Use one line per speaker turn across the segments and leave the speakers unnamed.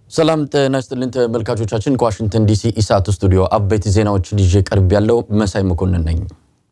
ሰላም ጤና ይስጥልን ተመልካቾቻችን፣ ከዋሽንግተን ዲሲ ኢሳት ስቱዲዮ አበይት ዜናዎችን ይዤ ቀርብ ያለው መሳይ መኮንን ነኝ።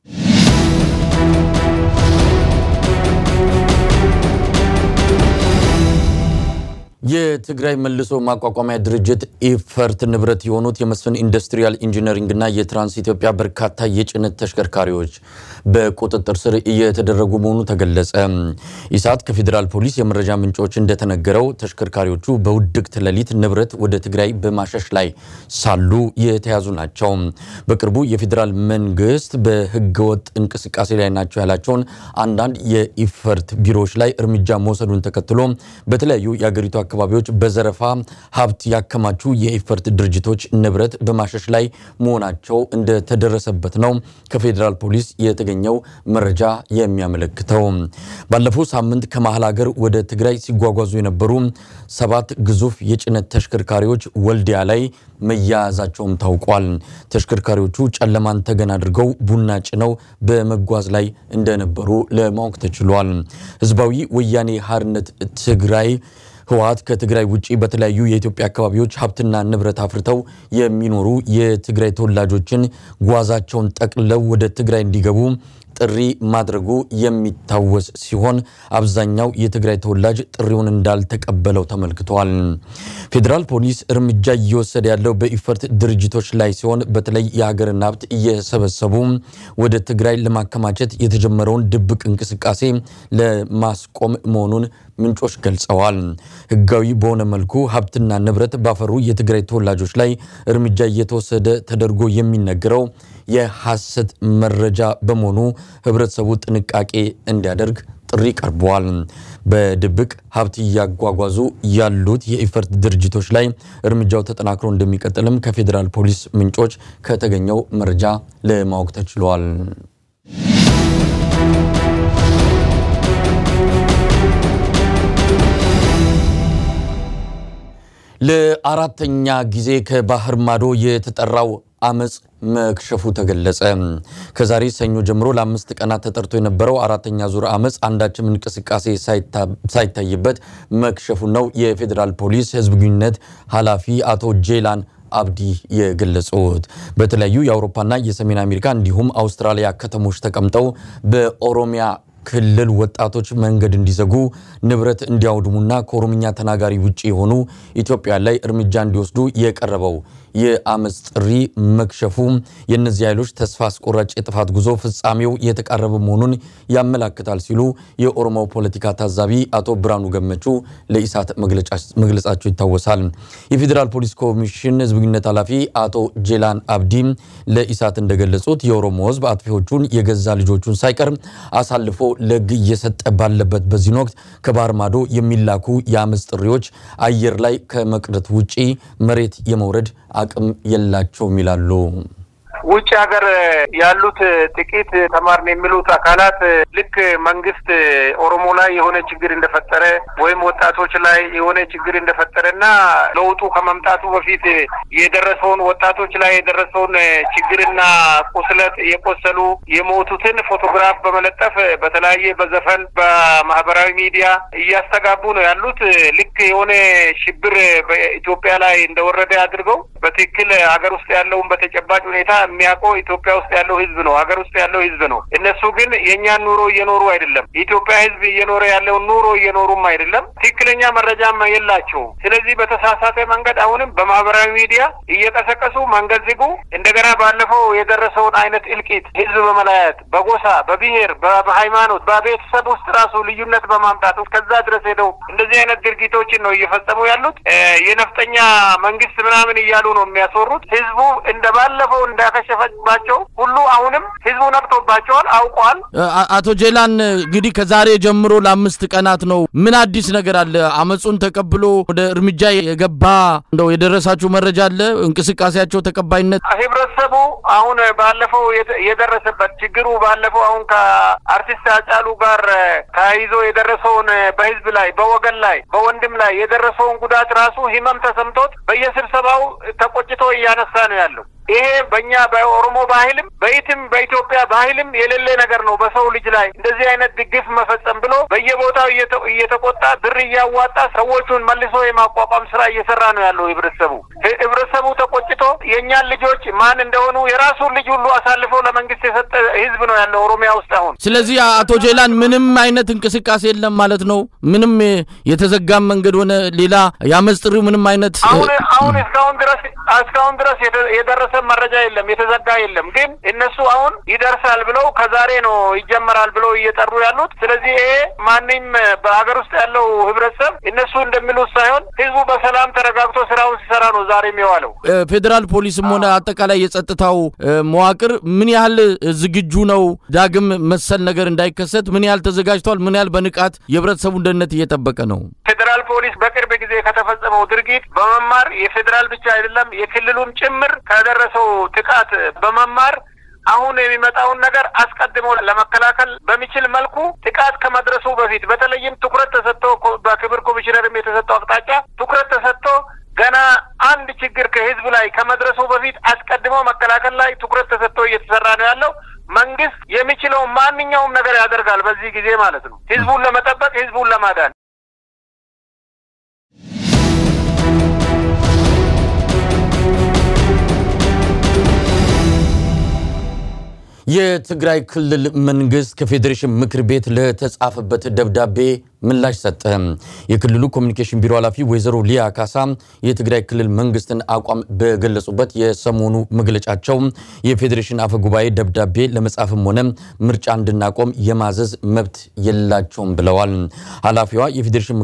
የትግራይ መልሶ ማቋቋሚያ ድርጅት ኢፈርት ንብረት የሆኑት የመስፍን ኢንዱስትሪያል ኢንጂነሪንግና የትራንስ ኢትዮጵያ በርካታ የጭነት ተሽከርካሪዎች በቁጥጥር ስር እየተደረጉ መሆኑ ተገለጸ። ኢሳት ከፌዴራል ፖሊስ የመረጃ ምንጮች እንደተነገረው ተሽከርካሪዎቹ በውድቅት ሌሊት ንብረት ወደ ትግራይ በማሸሽ ላይ ሳሉ የተያዙ ናቸው። በቅርቡ የፌዴራል መንግስት በህገወጥ እንቅስቃሴ ላይ ናቸው ያላቸውን አንዳንድ የኢፈርት ቢሮዎች ላይ እርምጃ መውሰዱን ተከትሎ በተለያዩ የአገሪቱ አካባቢዎች በዘረፋ ሀብት ያከማቹ የኢፈርት ድርጅቶች ንብረት በማሸሽ ላይ መሆናቸው እንደተደረሰበት ነው ከፌዴራል ፖሊስ የተገኘው መረጃ የሚያመለክተው። ባለፈው ሳምንት ከመሀል ሀገር ወደ ትግራይ ሲጓጓዙ የነበሩ ሰባት ግዙፍ የጭነት ተሽከርካሪዎች ወልዲያ ላይ መያያዛቸውም ታውቋል። ተሽከርካሪዎቹ ጨለማን ተገን አድርገው ቡና ጭነው በመጓዝ ላይ እንደነበሩ ለማወቅ ተችሏል። ህዝባዊ ወያኔ ሓርነት ትግራይ ህወሓት ከትግራይ ውጭ በተለያዩ የኢትዮጵያ አካባቢዎች ሀብትና ንብረት አፍርተው የሚኖሩ የትግራይ ተወላጆችን ጓዛቸውን ጠቅልለው ወደ ትግራይ እንዲገቡ ጥሪ ማድረጉ የሚታወስ ሲሆን አብዛኛው የትግራይ ተወላጅ ጥሪውን እንዳልተቀበለው ተመልክቷል። ፌዴራል ፖሊስ እርምጃ እየወሰደ ያለው በኢፈርት ድርጅቶች ላይ ሲሆን በተለይ የሀገርን ሀብት እየሰበሰቡ ወደ ትግራይ ለማከማቸት የተጀመረውን ድብቅ እንቅስቃሴ ለማስቆም መሆኑን ምንጮች ገልጸዋል። ህጋዊ በሆነ መልኩ ሀብትና ንብረት ባፈሩ የትግራይ ተወላጆች ላይ እርምጃ እየተወሰደ ተደርጎ የሚነገረው የሐሰት መረጃ በመሆኑ ህብረተሰቡ ጥንቃቄ እንዲያደርግ ጥሪ ቀርበዋል። በድብቅ ሀብት እያጓጓዙ ያሉት የኢፈርት ድርጅቶች ላይ እርምጃው ተጠናክሮ እንደሚቀጥልም ከፌዴራል ፖሊስ ምንጮች ከተገኘው መረጃ ለማወቅ ተችሏል። ለአራተኛ ጊዜ ከባህር ማዶ የተጠራው አመፅ መክሸፉ ተገለጸ። ከዛሬ ሰኞ ጀምሮ ለአምስት ቀናት ተጠርቶ የነበረው አራተኛ ዙር አመፅ አንዳችም እንቅስቃሴ ሳይታይበት መክሸፉ ነው የፌዴራል ፖሊስ ህዝብ ግንኙነት ኃላፊ አቶ ጄላን አብዲ የገለጹት። በተለያዩ የአውሮፓና የሰሜን አሜሪካ እንዲሁም አውስትራሊያ ከተሞች ተቀምጠው በኦሮሚያ ክልል ወጣቶች መንገድ እንዲዘጉ ንብረት እንዲያውድሙና ከኦሮምኛ ተናጋሪ ውጭ የሆኑ ኢትዮጵያ ላይ እርምጃ እንዲወስዱ የቀረበው የአመፅ ጥሪ መክሸፉ የእነዚህ ኃይሎች ተስፋ አስቆራጭ የጥፋት ጉዞ ፍጻሜው የተቃረበ መሆኑን ያመላክታል ሲሉ የኦሮሞ ፖለቲካ ታዛቢ አቶ ብርሃኑ ገመቹ ለኢሳት መግለጻቸው ይታወሳል። የፌዴራል ፖሊስ ኮሚሽን ህዝብ ግንኙነት ኃላፊ አቶ ጄላን አብዲ ለኢሳት እንደገለጹት የኦሮሞ ህዝብ አጥፊዎቹን የገዛ ልጆቹን ሳይቀር አሳልፎ ለህግ እየሰጠ ባለበት በዚህን ወቅት ከባህር ማዶ የሚላኩ የአመፅ ጥሪዎች አየር ላይ ከመቅረት ውጪ መሬት የመውረድ አቅም የላቸውም ይላሉ።
ውጭ ሀገር ያሉት ጥቂት ተማርን የሚሉት አካላት ልክ መንግስት ኦሮሞ ላይ የሆነ ችግር እንደፈጠረ ወይም ወጣቶች ላይ የሆነ ችግር እንደፈጠረ እና ለውጡ ከመምጣቱ በፊት የደረሰውን ወጣቶች ላይ የደረሰውን ችግርና ቁስለት የቆሰሉ የሞቱትን ፎቶግራፍ በመለጠፍ በተለያየ በዘፈን በማህበራዊ ሚዲያ እያስተጋቡ ነው ያሉት። ልክ የሆነ ሽብር በኢትዮጵያ ላይ እንደወረደ አድርገው በትክክል ሀገር ውስጥ ያለውን በተጨባጭ ሁኔታ የሚያውቀው ኢትዮጵያ ውስጥ ያለው ህዝብ ነው። ሀገር ውስጥ ያለው ህዝብ ነው። እነሱ ግን የእኛን ኑሮ እየኖሩ አይደለም። የኢትዮጵያ ህዝብ እየኖረ ያለውን ኑሮ እየኖሩም አይደለም። ትክክለኛ መረጃም የላቸውም። ስለዚህ በተሳሳተ መንገድ አሁንም በማህበራዊ ሚዲያ እየቀሰቀሱ መንገድ ዝጉ፣ እንደገና ባለፈው የደረሰውን አይነት እልቂት ህዝብ በመለያየት በጎሳ፣ በብሔር፣ በሃይማኖት፣ በቤተሰብ ውስጥ ራሱ ልዩነት በማምጣት እስከዛ ድረስ ሄደው እንደዚህ አይነት ድርጊቶችን ነው እየፈጸሙ ያሉት። የነፍጠኛ መንግስት ምናምን እያሉ ነው የሚያስወሩት። ህዝቡ እንደ ባለፈው እንዳከሸፈባቸው ሁሉ አሁንም ህዝቡ ነቅቶባቸዋል፣ አውቀዋል።
አቶ ጄላን እንግዲህ ከዛሬ ጀምሮ ለአምስት ቀናት ነው። ምን አዲስ ነገር አለ? አመፁን ተቀብሎ ወደ እርምጃ የገባ እንደው የደረሳችሁ መረጃ አለ? እንቅስቃሴያቸው ተቀባይነት
ህብረተሰቡ አሁን ባለፈው የደረሰበት ችግሩ ባለፈው አሁን ከአርቲስት አጫሉ ጋር ተያይዞ የደረሰውን በህዝብ ላይ በወገን ላይ በወንድም ላይ የደረሰውን ጉዳት ራሱ ህመም ተሰምቶት በየስብሰባው ተቆጭቶ እያነሳ ነው ያለው። ይሄ በእኛ በኦሮሞ ባህልም በኢትም በኢትዮጵያ ባህልም የሌለ ነገር ነው። በሰው ልጅ ላይ እንደዚህ አይነት ግፍ መፈጸም ብሎ በየቦታው በየቦታው እየተቆጣ ብር እያዋጣ ሰዎቹን መልሶ የማቋቋም ስራ እየሰራ ነው ያለው ህብረተሰቡ። ህብረተሰቡ ተቆጭቶ የእኛን ልጆች ማን እንደሆኑ የራሱን ልጅ ሁሉ አሳልፎ ለመንግስት የሰጠ ህዝብ ነው ያለው ኦሮሚያ ውስጥ አሁን።
ስለዚህ አቶ ጄላን ምንም አይነት እንቅስቃሴ የለም ማለት ነው። ምንም የተዘጋም መንገድ ሆነ ሌላ የአመፅ ጥሪው ምንም አይነት
አሁን አሁን እስካሁን ድረስ እስካሁን ድረስ የደረሰ መረጃ የለም፣ የተዘጋ የለም። ግን እነሱ አሁን ይደርሳል ብለው ከዛሬ ነው ይጀመራል ብለው እየጠሩ ያሉት። ስለዚህ ይሄ ማንም በሀገር ውስጥ ያለው ህብረተሰብ እነሱ እንደሚሉት ሳይሆን ህዝቡ በሰላም ተረጋግቶ ስራውን ሲሰራ ነው ዛሬ የሚዋለው።
ፌዴራል ፖሊስም ሆነ አጠቃላይ የጸጥታው መዋቅር ምን ያህል ዝግጁ ነው? ዳግም መሰል ነገር እንዳይከሰት ምን ያህል ተዘጋጅቷል? ምን ያህል በንቃት የህብረተሰቡን ደህንነት እየጠበቀ ነው?
ፌዴራል ፖሊስ በቅርብ ጊዜ ከተፈጸመው ድርጊት በመማር የፌዴራል ብቻ አይደለም የክልሉም ጭምር ከደረሰው ጥቃት በመማር አሁን የሚመጣውን ነገር አስቀድሞ ለመከላከል በሚችል መልኩ ጥቃት ከመድረሱ በፊት በተለይም ትኩረት ተሰጥቶ በክብር ኮሚሽነርም የተሰጠው አቅጣጫ ትኩረት ተሰጥቶ ገና አንድ ችግር ከህዝብ ላይ ከመድረሱ በፊት አስቀድሞ መከላከል ላይ ትኩረት ተሰጥቶ እየተሰራ ነው ያለው። መንግስት የሚችለው ማንኛውም ነገር ያደርጋል በዚህ ጊዜ ማለት ነው፣ ህዝቡን ለመጠበቅ ህዝቡን ለማዳን።
የትግራይ ክልል መንግስት ከፌዴሬሽን ምክር ቤት ለተጻፈበት ደብዳቤ ምላሽ ሰጠ። የክልሉ ኮሚኒኬሽን ቢሮ ኃላፊ ወይዘሮ ሊያ ካሳ የትግራይ ክልል መንግስትን አቋም በገለጹበት የሰሞኑ መግለጫቸው የፌዴሬሽን አፈ ጉባኤ ደብዳቤ ለመጻፍም ሆነ ምርጫ እንድናቆም የማዘዝ መብት የላቸውም ብለዋል። ኃላፊዋ የፌዴሬሽን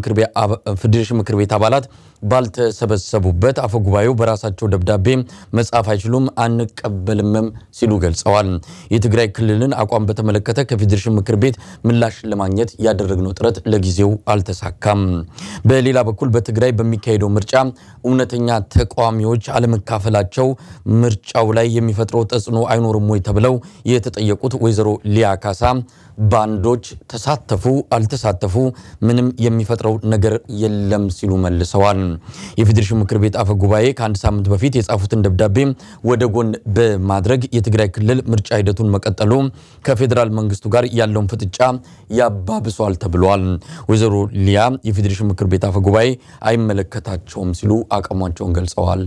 ምክር ቤት አባላት ባልተሰበሰቡበት አፈ ጉባኤው በራሳቸው ደብዳቤ መጻፍ አይችሉም፣ አንቀበልምም ሲሉ ገልጸዋል። የትግራይ ክልልን አቋም በተመለከተ ከፌዴሬሽን ምክር ቤት ምላሽ ለማግኘት ያደረግነው ጥረት ለጊዜው አልተሳካም። በሌላ በኩል በትግራይ በሚካሄደው ምርጫ እውነተኛ ተቃዋሚዎች አለመካፈላቸው ምርጫው ላይ የሚፈጥረው ተጽዕኖ አይኖርም ወይ ተብለው የተጠየቁት ወይዘሮ ሊያ ካሳ ባንዶች ተሳተፉ አልተሳተፉ ምንም የሚፈጥረው ነገር የለም ሲሉ መልሰዋል። የፌዴሬሽን ምክር ቤት አፈ ጉባኤ ከአንድ ሳምንት በፊት የጻፉትን ደብዳቤ ወደ ጎን በማድረግ የትግራይ ክልል ምርጫ ሂደቱን መቀጠሉ ከፌዴራል መንግስቱ ጋር ያለውን ፍጥጫ ያባብሷል ተብሏል። ወይዘሮ ሊያ የፌዴሬሽን ምክር ቤት አፈ ጉባኤ አይመለከታቸውም ሲሉ አቋማቸውን ገልጸዋል።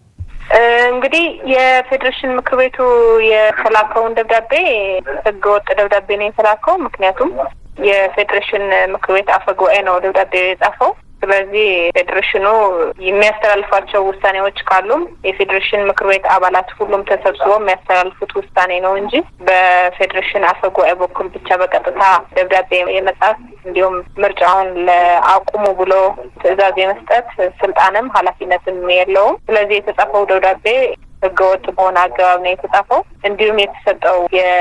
እንግዲህ የፌዴሬሽን ምክር ቤቱ የተላከውን ደብዳቤ ህገወጥ ደብዳቤ ነው የተላከው። ምክንያቱም የፌዴሬሽን ምክር ቤት አፈ ጉባኤ ነው ደብዳቤ የጻፈው። ስለዚህ ፌዴሬሽኑ የሚያስተላልፋቸው ውሳኔዎች ካሉም የፌዴሬሽን ምክር ቤት አባላት ሁሉም ተሰብስበው የሚያስተላልፉት ውሳኔ ነው እንጂ በፌዴሬሽን አፈ ጉባኤ በኩል ብቻ በቀጥታ ደብዳቤ የመጻፍ እንዲሁም ምርጫውን ለአቁሙ ብሎ ትዕዛዝ የመስጠት ስልጣንም ኃላፊነትም የለውም። ስለዚህ የተጻፈው ደብዳቤ ህገወጥ በሆነ አገባብ ነው የተጻፈው። እንዲሁም የተሰጠው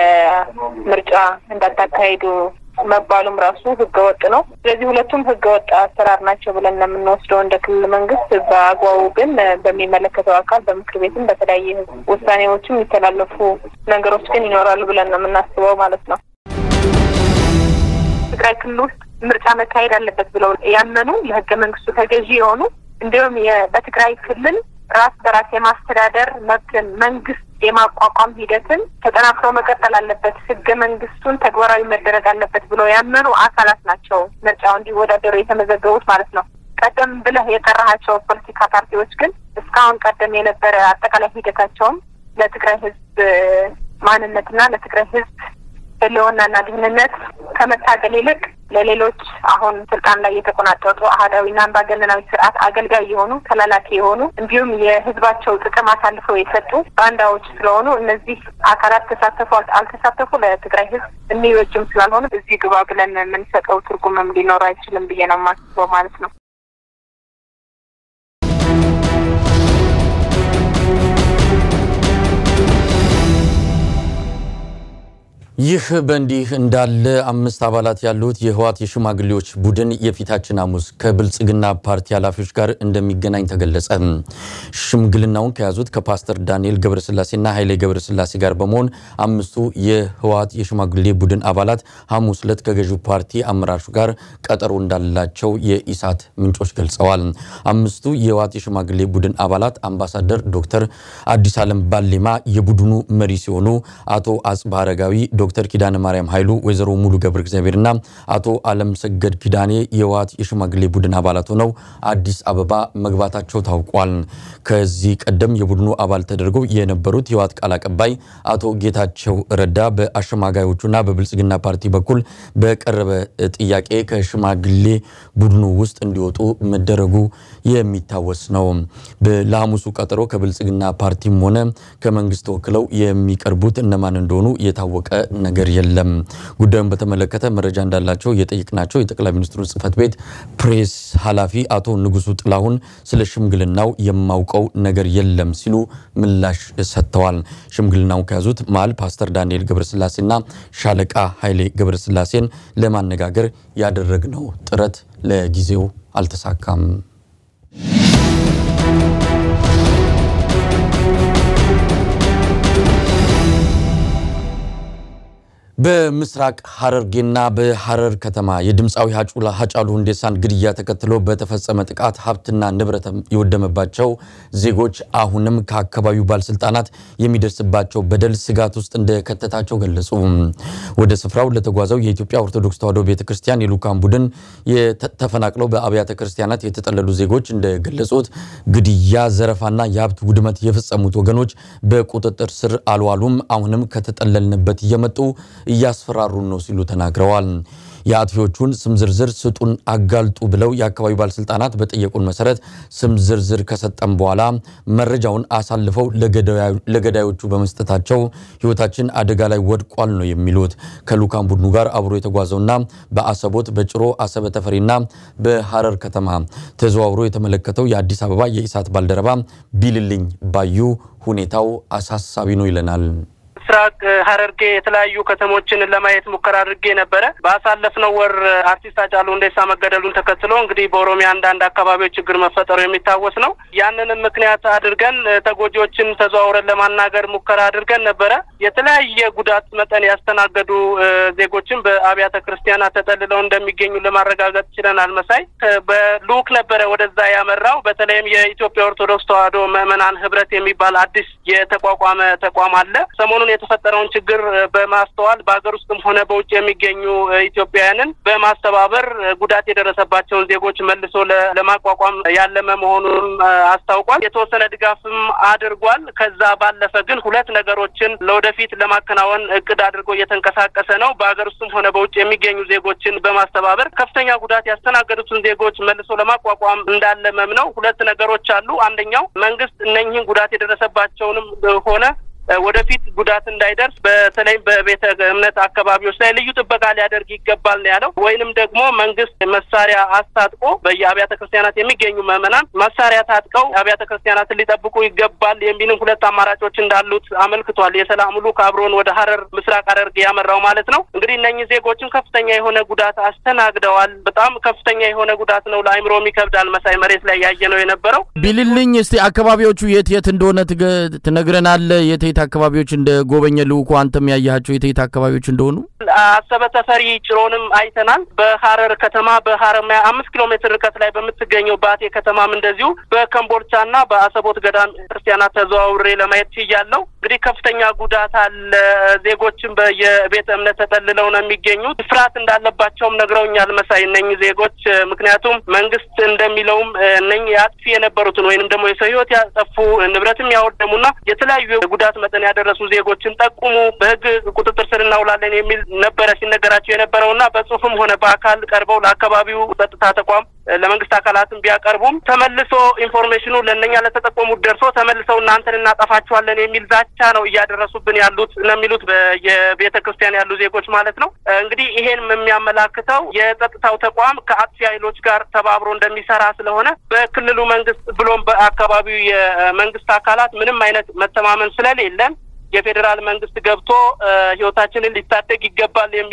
የምርጫ እንዳታካሂዱ መባሉም ራሱ ህገወጥ ነው። ስለዚህ ሁለቱም ህገወጥ አሰራር ናቸው ብለን ነው የምንወስደው እንደ ክልል መንግስት። በአግባቡ ግን በሚመለከተው አካል በምክር ቤትም በተለያየ ውሳኔዎችም የሚተላለፉ ነገሮች ግን ይኖራሉ ብለን ነው የምናስበው ማለት ነው። ትግራይ ክልል ውስጥ ምርጫ መካሄድ አለበት ብለው ያመኑ ለህገ መንግስቱ ተገዢ የሆኑ እንዲሁም በትግራይ ክልል ራስ በራስ የማስተዳደር መብትን መንግስት የማቋቋም ሂደትን ተጠናክሮ መቀጠል አለበት፣ ህገ መንግስቱን ተግባራዊ መደረግ አለበት ብለው ያመኑ አካላት ናቸው ምርጫው እንዲወዳደሩ የተመዘገቡት ማለት ነው። ቀደም ብለህ የጠራሃቸው ፖለቲካ ፓርቲዎች ግን እስካሁን ቀደም የነበረ አጠቃላይ ሂደታቸውም ለትግራይ ህዝብ ማንነትና ለትግራይ ህዝብ ህልውናና ደህንነት ከመታገል ይልቅ ለሌሎች አሁን ስልጣን ላይ የተቆናጠጡ አህዳዊና አምባገነናዊ ስርዓት አገልጋይ የሆኑ ተላላኪ የሆኑ እንዲሁም የህዝባቸው ጥቅም አሳልፈው የሰጡ ባንዳዎች ስለሆኑ እነዚህ አካላት ተሳተፉ አልተሳተፉ ለትግራይ ህዝብ የሚበጅም ስላልሆኑ እዚህ ግባ ብለን የምንሰጠው ትርጉምም ሊኖር አይችልም ብዬ ነው የማስበው ማለት ነው።
ይህ በእንዲህ እንዳለ አምስት አባላት ያሉት የህወሓት የሽማግሌዎች ቡድን የፊታችን ሐሙስ ከብልጽግና ፓርቲ ኃላፊዎች ጋር እንደሚገናኝ ተገለጸ። ሽምግልናውን ከያዙት ከፓስተር ዳንኤል ገብረስላሴና ኃይሌ ገብረስላሴ ጋር በመሆን አምስቱ የህወሓት የሽማግሌ ቡድን አባላት ሐሙስ ዕለት ከገዢው ፓርቲ አመራሮች ጋር ቀጠሮ እንዳላቸው የኢሳት ምንጮች ገልጸዋል። አምስቱ የህወሓት የሽማግሌ ቡድን አባላት አምባሳደር ዶክተር አዲስ ዓለም ባሌማ የቡድኑ መሪ ሲሆኑ አቶ አጽባ አረጋዊ ዶክተር ኪዳነ ማርያም ኃይሉ፣ ወይዘሮ ሙሉ ገብረ እግዚአብሔርና አቶ አለም ሰገድ ኪዳኔ የህወሓት የሽማግሌ ቡድን አባላት ሆነው አዲስ አበባ መግባታቸው ታውቋል። ከዚህ ቀደም የቡድኑ አባል ተደርገው የነበሩት የህወሓት ቃል አቀባይ አቶ ጌታቸው ረዳ በአሸማጋዮቹና በብልጽግና ፓርቲ በኩል በቀረበ ጥያቄ ከሽማግሌ ቡድኑ ውስጥ እንዲወጡ መደረጉ የሚታወስ ነው። ለሐሙሱ ቀጠሮ ከብልጽግና ፓርቲም ሆነ ከመንግስት ተወክለው የሚቀርቡት እነማን እንደሆኑ የታወቀ ነገር የለም። ጉዳዩን በተመለከተ መረጃ እንዳላቸው የጠየቅናቸው የጠቅላይ ሚኒስትሩ ጽህፈት ቤት ፕሬስ ኃላፊ አቶ ንጉሱ ጥላሁን ስለ ሽምግልናው የማውቀው ነገር የለም ሲሉ ምላሽ ሰጥተዋል። ሽምግልናው ከያዙት መሃል ፓስተር ዳንኤል ገብረስላሴና ሻለቃ ኃይሌ ገብረስላሴን ለማነጋገር ያደረግነው ጥረት ለጊዜው አልተሳካም። በምስራቅ ሐረርጌና በሐረር ከተማ የድምፃዊ ሃጫሉ ሁንዴሳን ግድያ ተከትሎ በተፈጸመ ጥቃት ሀብትና ንብረት የወደመባቸው ዜጎች አሁንም ከአካባቢው ባለስልጣናት የሚደርስባቸው በደል ስጋት ውስጥ እንደከተታቸው ገለጹ። ወደ ስፍራው ለተጓዘው የኢትዮጵያ ኦርቶዶክስ ተዋሕዶ ቤተ ክርስቲያን የልዑካን ቡድን ተፈናቅለው በአብያተ ክርስቲያናት የተጠለሉ ዜጎች እንደገለጹት ግድያ፣ ዘረፋና የሀብት ውድመት የፈጸሙት ወገኖች በቁጥጥር ስር አልዋሉም። አሁንም ከተጠለልንበት እየመጡ እያስፈራሩን ነው ሲሉ ተናግረዋል። የአጥፊዎቹን ስም ዝርዝር ስጡን፣ አጋልጡ ብለው የአካባቢው ባለስልጣናት በጠየቁን መሰረት ስም ዝርዝር ከሰጠም በኋላ መረጃውን አሳልፈው ለገዳዮቹ በመስጠታቸው ሕይወታችን አደጋ ላይ ወድቋል ነው የሚሉት። ከልዑካን ቡድኑ ጋር አብሮ የተጓዘውና በአሰቦት፣ በጭሮ፣ አሰበ ተፈሪና በሐረር ከተማ ተዘዋውሮ የተመለከተው የአዲስ አበባ የኢሳት ባልደረባ ቢልልኝ ባዩ ሁኔታው አሳሳቢ ነው ይለናል።
ምስራቅ ሐረርጌ የተለያዩ ከተሞችን ለማየት ሙከራ አድርጌ ነበረ። ባሳለፍነው ወር አርቲስት ሃጫሉ ሁንዴሳ መገደሉን ተከትሎ እንግዲህ በኦሮሚያ አንዳንድ አካባቢዎች ችግር መፈጠሩ የሚታወስ ነው። ያንንም ምክንያት አድርገን ተጎጂዎችን ተዘዋውረን ለማናገር ሙከራ አድርገን ነበረ። የተለያየ ጉዳት መጠን ያስተናገዱ ዜጎችን በአብያተ ክርስቲያናት ተጠልለው እንደሚገኙ ለማረጋገጥ ችለናል። መሳይ በልዑክ ነበረ ወደዛ ያመራው። በተለይም የኢትዮጵያ ኦርቶዶክስ ተዋሕዶ ምዕመናን ህብረት የሚባል አዲስ የተቋቋመ ተቋም አለ። ሰሞኑን የተፈጠረውን ችግር በማስተዋል በሀገር ውስጥም ሆነ በውጭ የሚገኙ ኢትዮጵያውያንን በማስተባበር ጉዳት የደረሰባቸውን ዜጎች መልሶ ለማቋቋም ያለመ መሆኑንም አስታውቋል። የተወሰነ ድጋፍም አድርጓል። ከዛ ባለፈ ግን ሁለት ነገሮችን ለወደፊት ለማከናወን እቅድ አድርጎ እየተንቀሳቀሰ ነው። በሀገር ውስጥም ሆነ በውጭ የሚገኙ ዜጎችን በማስተባበር ከፍተኛ ጉዳት ያስተናገዱትን ዜጎች መልሶ ለማቋቋም እንዳለመም ነው። ሁለት ነገሮች አሉ። አንደኛው መንግስት እነኝህን ጉዳት የደረሰባቸውንም ሆነ ወደፊት ጉዳት እንዳይደርስ በተለይም በቤተ እምነት አካባቢዎች ላይ ልዩ ጥበቃ ሊያደርግ ይገባል ነው ያለው። ወይንም ደግሞ መንግስት መሳሪያ አስታጥቆ በየአብያተ ክርስቲያናት የሚገኙ ምዕመናን መሳሪያ ታጥቀው አብያተ ክርስቲያናትን ሊጠብቁ ይገባል የሚልም ሁለት አማራጮች እንዳሉት አመልክቷል። የሰላም ልዑክ አብሮን ወደ ሐረር ምስራቅ ሐረርጌ ያመራው ማለት ነው። እንግዲህ እነኚህ ዜጎችን ከፍተኛ የሆነ ጉዳት አስተናግደዋል። በጣም ከፍተኛ የሆነ ጉዳት ነው። ለአይምሮም ይከብዳል። መሳይ መሬት ላይ ያየ ነው የነበረው።
ቢልልኝ እስቲ አካባቢዎቹ የት የት እንደሆነ ትነግረናለህ? የት የት አካባቢዎች እንደ ጎበኘ ልዑኩ አንተም ያያቸው የት የት አካባቢዎች እንደሆኑ?
አሰበ ተፈሪ ጭሮንም አይተናል። በሐረር ከተማ በሐረማያ አምስት ኪሎ ሜትር ርቀት ላይ በምትገኘው ባቴ ከተማም እንደዚሁ በከምቦልቻና በአሰቦት ገዳም ክርስቲያናት ተዘዋውሬ ለማየት ችያለሁ። እንግዲህ ከፍተኛ ጉዳት አለ። ዜጎችም በየቤተ እምነት ተጠልለው ነው የሚገኙት። ፍርሃት እንዳለባቸውም ነግረውኛል መሳይ እነኝህ ዜጎች ምክንያቱም መንግስት እንደሚለውም እነኝህ አጥፊ የነበሩትን ወይንም ደግሞ የሰው ህይወት ያጠፉ ንብረትም ያወደሙና የተለያዩ ጉዳት መጠን ያደረሱ ዜጎችን ጠቁሙ፣ በህግ ቁጥጥር ስር እናውላለን የሚል ነበረ ሲነገራቸው የነበረውና በጽሁፍም ሆነ በአካል ቀርበው ለአካባቢው ጸጥታ ተቋም ለመንግስት አካላትም ቢያቀርቡም ተመልሶ ኢንፎርሜሽኑ ለእነኛ ለተጠቆሙት ደርሶ ተመልሰው እናንተን እናጠፋችኋለን የሚል ዛቻ ነው እያደረሱብን ያሉት ነው የሚሉት የቤተ ክርስቲያን ያሉ ዜጎች ማለት ነው። እንግዲህ ይሄን የሚያመላክተው የጸጥታው ተቋም ከአጥፊ ኃይሎች ጋር ተባብሮ እንደሚሰራ ስለሆነ በክልሉ መንግስት ብሎም በአካባቢው የመንግስት አካላት ምንም አይነት መተማመን ስለሌለን የፌዴራል መንግስት ገብቶ ህይወታችንን ሊታደግ ይገባል የሚል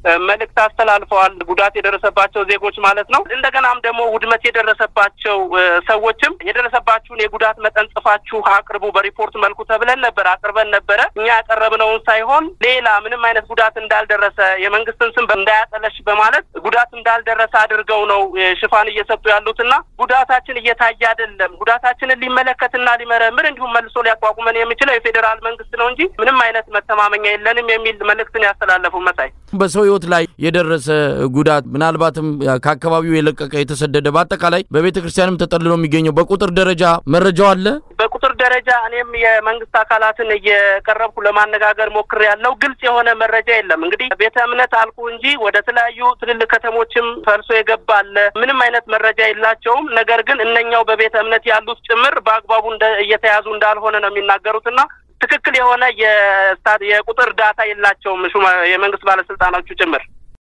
መልእክት አስተላልፈዋል። ጉዳት የደረሰባቸው ዜጎች ማለት ነው። እንደገናም ደግሞ ውድመት የደረሰባቸው ሰዎችም የደረሰባችሁን የጉዳት መጠን ጽፋችሁ አቅርቡ በሪፖርት መልኩ ተብለን ነበር፣ አቅርበን ነበረ። እኛ ያቀረብነውን ሳይሆን ሌላ ምንም አይነት ጉዳት እንዳልደረሰ የመንግስትን ስም እንዳያጠለሽ በማለት ጉዳት እንዳልደረሰ አድርገው ነው ሽፋን እየሰጡ ያሉትና ጉዳታችን እየታየ አይደለም። ጉዳታችንን ሊመለከትና ሊመረምር እንዲሁም መልሶ ሊያቋቁመን የሚችለው የፌዴራል መንግስት ነው እንጂ ምንም አይነት መተማመኛ የለንም የሚል መልእክትን ያስተላለፉ መሳይ
በሰው ህይወት ላይ የደረሰ ጉዳት ምናልባትም ከአካባቢው የለቀቀ የተሰደደ በአጠቃላይ በቤተ ክርስቲያንም ተጠልሎ የሚገኘው በቁጥር ደረጃ መረጃው አለ።
በቁጥር ደረጃ እኔም የመንግስት አካላትን እየቀረብኩ ለማነጋገር ሞክር ያለው ግልጽ የሆነ መረጃ የለም። እንግዲህ ቤተ እምነት አልኩ እንጂ ወደ ተለያዩ ትልልቅ ከተሞችም ፈልሶ የገባ አለ። ምንም አይነት መረጃ የላቸውም። ነገር ግን እነኛው በቤተ እምነት ያሉት ጭምር በአግባቡ እየተያዙ እንዳልሆነ ነው የሚናገሩትና ትክክል የሆነ የቁጥር ዳታ የላቸውም የመንግስት ባለስልጣኖቹ ጭምር።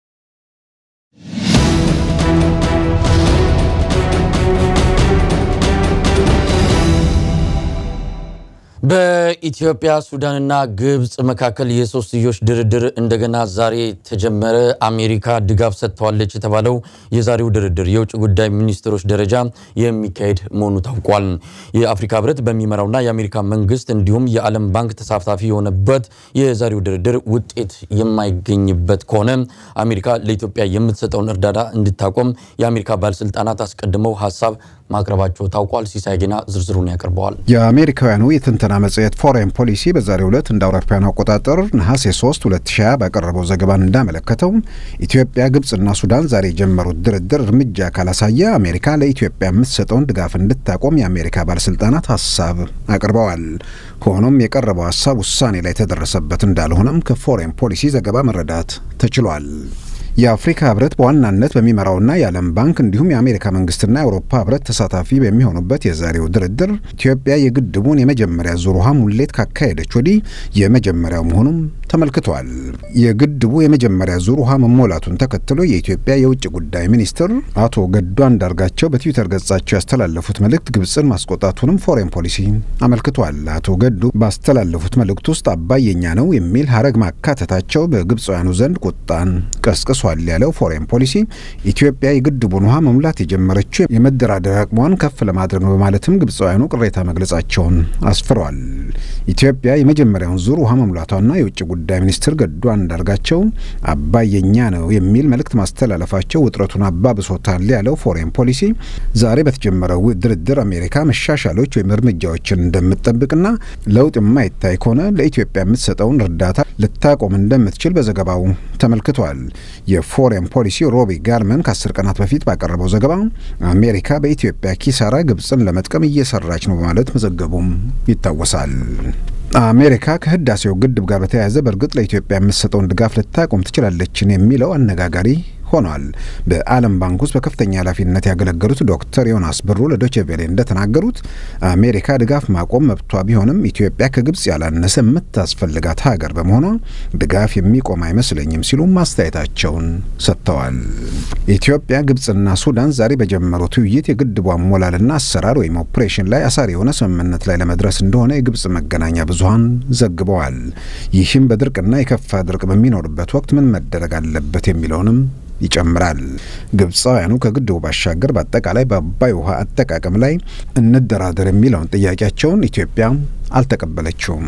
በኢትዮጵያ ሱዳንና ግብፅ መካከል የሶስትዮሽ ድርድር እንደገና ዛሬ ተጀመረ። አሜሪካ ድጋፍ ሰጥተዋለች የተባለው የዛሬው ድርድር የውጭ ጉዳይ ሚኒስትሮች ደረጃ የሚካሄድ መሆኑ ታውቋል። የአፍሪካ ሕብረት በሚመራውና የአሜሪካ መንግስት እንዲሁም የዓለም ባንክ ተሳታፊ የሆነበት የዛሬው ድርድር ውጤት የማይገኝበት ከሆነ አሜሪካ ለኢትዮጵያ የምትሰጠውን እርዳታ እንድታቆም የአሜሪካ ባለስልጣናት አስቀድመው ሀሳብ ማቅረባቸው ታውቋል። ሲሳይ ጌና ዝርዝሩን ያቀርበዋል።
የአሜሪካውያኑ የትንተና መጽሔት ፎሬን ፖሊሲ በዛሬው ዕለት እንደ አውሮፓውያኑ አቆጣጠር ነሐሴ 3 2020 ባቀረበው ዘገባ እንዳመለከተው ኢትዮጵያ፣ ግብፅና ሱዳን ዛሬ የጀመሩት ድርድር እርምጃ ካላሳየ አሜሪካ ለኢትዮጵያ የምትሰጠውን ድጋፍ እንድታቆም የአሜሪካ ባለስልጣናት ሀሳብ አቅርበዋል። ሆኖም የቀረበው ሀሳብ ውሳኔ ላይ የተደረሰበት እንዳልሆነም ከፎሬን ፖሊሲ ዘገባ መረዳት ተችሏል። የአፍሪካ ህብረት በዋናነት በሚመራውና የዓለም ባንክ እንዲሁም የአሜሪካ መንግስትና የአውሮፓ ህብረት ተሳታፊ በሚሆኑበት የዛሬው ድርድር ኢትዮጵያ የግድቡን የመጀመሪያ ዙር ውሃ ሙሌት ካካሄደች ወዲህ የመጀመሪያው መሆኑም ተመልክቷል። የግድቡ የመጀመሪያ ዙር ውሃ መሞላቱን ተከትሎ የኢትዮጵያ የውጭ ጉዳይ ሚኒስትር አቶ ገዱ አንዳርጋቸው በትዊተር ገጻቸው ያስተላለፉት መልእክት ግብፅን ማስቆጣቱንም ፎሬን ፖሊሲ አመልክቷል። አቶ ገዱ ባስተላለፉት መልእክት ውስጥ አባይ የኛ ነው የሚል ሀረግ ማካተታቸው በግብፃውያኑ ዘንድ ቁጣን ቀስቅሷል ያለው ፎሬን ፖሊሲ ኢትዮጵያ የግድቡን ውሃ መሙላት የጀመረችው የመደራደር አቅሟን ከፍ ለማድረግ ነው በማለትም ግብፃውያኑ ቅሬታ መግለጻቸውን አስፍረዋል። ኢትዮጵያ የመጀመሪያውን ዙር ውሃ መሙላቷና የውጭ ጉዳይ ሚኒስትር ገዱ አንዳርጋቸው አባይ የኛ ነው የሚል መልእክት ማስተላለፋቸው ውጥረቱን አባብሶታል ያለው ፎሬን ፖሊሲ ዛሬ በተጀመረው ድርድር አሜሪካ መሻሻሎች ወይም እርምጃዎችን እንደምትጠብቅና ለውጥ የማይታይ ከሆነ ለኢትዮጵያ የምትሰጠውን እርዳታ ልታቆም እንደምትችል በዘገባው ተመልክቷል። የፎሬን ፖሊሲ ሮቢ ጋርመን ከአስር ቀናት በፊት ባቀረበው ዘገባ አሜሪካ በኢትዮጵያ ኪሳራ ግብፅን ለመጥቀም እየሰራች ነው በማለት መዘገቡም ይታወሳል። አሜሪካ ከህዳሴው ግድብ ጋር በተያያዘ በእርግጥ ለኢትዮጵያ የምትሰጠውን ድጋፍ ልታቆም ትችላለችን የሚለው አነጋጋሪ ሆኗል። በዓለም ባንክ ውስጥ በከፍተኛ ኃላፊነት ያገለገሉት ዶክተር ዮናስ ብሩ ለዶቼ ቬሌ እንደተናገሩት አሜሪካ ድጋፍ ማቆም መብቷ ቢሆንም ኢትዮጵያ ከግብጽ ያላነሰ የምታስፈልጋት ሀገር በመሆኗ ድጋፍ የሚቆም አይመስለኝም ሲሉ ማስተያየታቸውን ሰጥተዋል። ኢትዮጵያ፣ ግብጽና ሱዳን ዛሬ በጀመሩት ውይይት የግድቡ አሞላልና አሰራር ወይም ኦፕሬሽን ላይ አሳሪ የሆነ ስምምነት ላይ ለመድረስ እንደሆነ የግብጽ መገናኛ ብዙኃን ዘግበዋል። ይህም በድርቅና የከፋ ድርቅ በሚኖርበት ወቅት ምን መደረግ አለበት የሚለውንም ይጨምራል። ግብፃውያኑ ከግድቡ ባሻገር በአጠቃላይ በአባይ ውሃ አጠቃቀም ላይ እንደራደር የሚለውን ጥያቄያቸውን ኢትዮጵያ አልተቀበለችውም።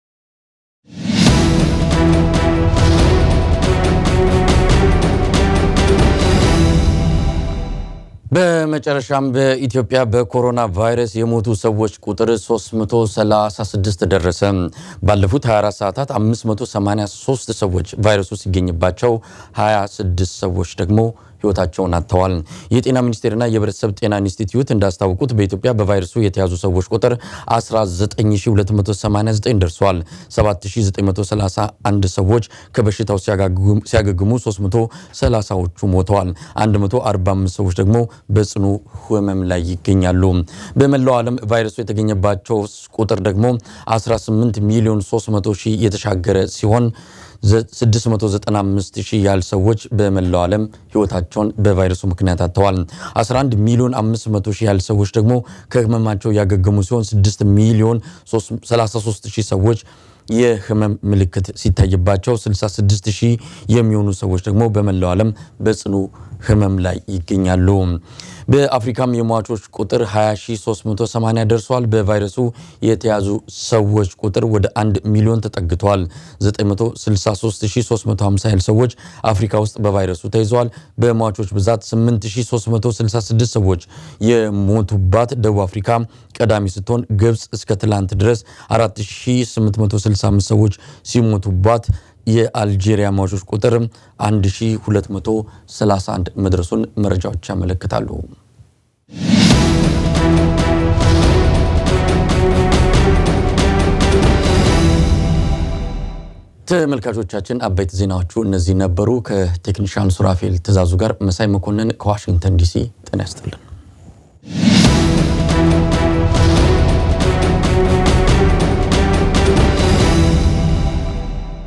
በመጨረሻም በኢትዮጵያ በኮሮና ቫይረስ የሞቱ ሰዎች ቁጥር 336 ደረሰ። ባለፉት 24 ሰዓታት 583 ሰዎች ቫይረሱ ሲገኝባቸው 26 ሰዎች ደግሞ ህይወታቸውን አጥተዋል። የጤና ሚኒስቴርና የህብረተሰብ ጤና ኢንስቲትዩት እንዳስታወቁት በኢትዮጵያ በቫይረሱ የተያዙ ሰዎች ቁጥር 19289 ደርሷል። 7931 ሰዎች ከበሽታው ሲያገግሙ 330ዎቹ ሞተዋል። 145 ሰዎች ደግሞ በጽኑ ህመም ላይ ይገኛሉ። በመላው ዓለም ቫይረሱ የተገኘባቸው ቁጥር ደግሞ 18 ሚሊዮን 300 ሺህ የተሻገረ ሲሆን 695 ሺህ ያህል ሰዎች በመላው ዓለም ህይወታቸውን በቫይረሱ ምክንያት አጥተዋል። 11 ሚሊዮን 500 ሺህ ያህል ሰዎች ደግሞ ከህመማቸው ያገገሙ ሲሆን 6 ሚሊዮን 33 ሺህ ሰዎች የህመም ምልክት ሲታይባቸው 66 ሺህ የሚሆኑ ሰዎች ደግሞ በመላው ዓለም በጽኑ ህመም ላይ ይገኛሉ። በአፍሪካም የሟቾች ቁጥር 20380 ደርሷል። በቫይረሱ የተያዙ ሰዎች ቁጥር ወደ 1 ሚሊዮን ተጠግቷል። 963350 ያህል ሰዎች አፍሪካ ውስጥ በቫይረሱ ተይዘዋል። በሟቾች ብዛት 8366 ሰዎች የሞቱባት ደቡብ አፍሪካ ቀዳሚ ስትሆን ግብፅ እስከ ትላንት ድረስ 4865 ሰዎች ሲሞቱባት የአልጄሪያ ሟቾች ቁጥር 1231 መድረሱን መረጃዎች ያመለክታሉ። ተመልካቾቻችን አበይት ዜናዎቹ እነዚህ ነበሩ። ከቴክኒሻን ሱራፌል ትእዛዙ ጋር መሳይ መኮንን ከዋሽንግተን ዲሲ ጤና ያስጥልን።